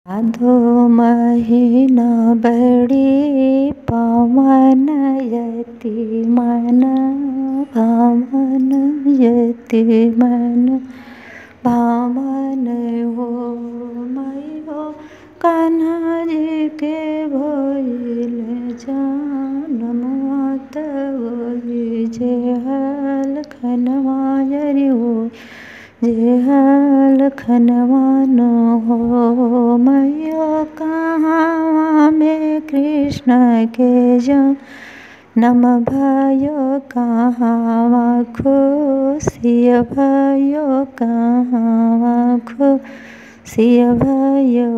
भादो महिना बड़ी पावन यति मन भावन यति मन भावन हो मैयो कान्हा जी के भइल जानम तोरी जे हल खनवायरी हो जे हल खनवान हो मैयो कहाँ में कृष्ण के जन्म भयो कहाँ खुशी भयो कहाँ खुशी भयो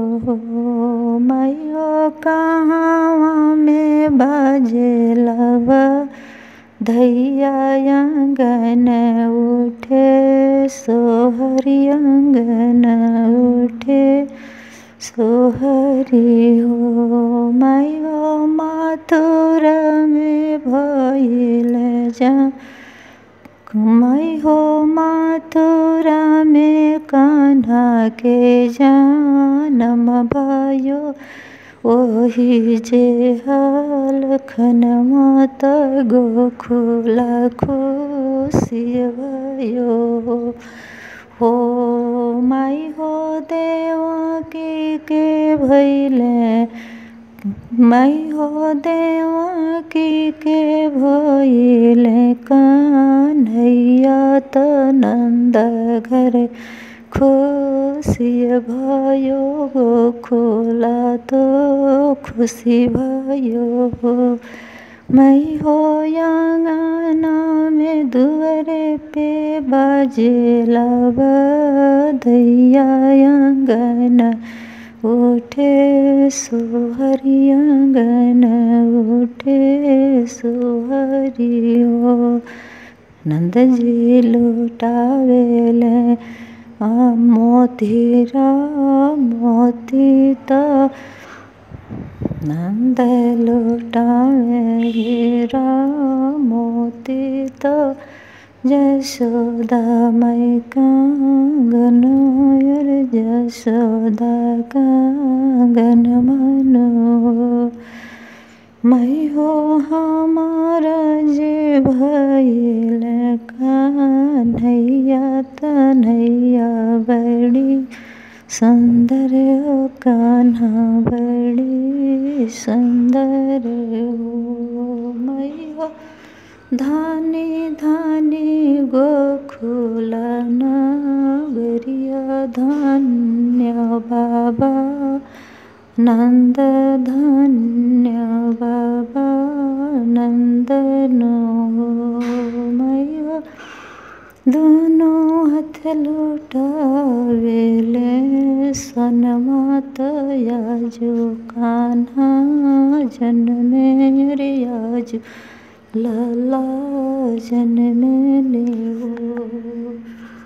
मैयो कहाँ में बजेलव धैया अंगन उठे सोहरी अंगन उठे सोहरी हो मैयो माथुर में भइल जा मै हो माथुरा में कान्हा के जानम भयो ओही जे हल खनमा त गोखुला खुसी भयो हो माई हो देवकी के भैले माई हो देवकी के भैले कन्हैया त नन्द घर खुसी भयो गोखुला तो खुसी भयो मै हो आँगना में दुअरे पे बाजेला बधैया आँगन उठे सोहरी आँगन उठे सोहरी हो नंद जी लुटावेले मोतीरा मोती त नंद लुटावे हीरा मोती त जसोदा मै कांगन यर जसोदा कांगन मनो मै हो हमार जे भइल कान्हैया तनैया बड़ी सुंदर हो कान्हा बड़ी सुंदर हो मैया धानी धानी गोखुला नगरिया धन्य बाबा नंद धन्य बाबा नंदन मैया दोनों हाथ लुटावेले सनमा तयाजो कान्हा जन्मे रे आज लला जन्मे ले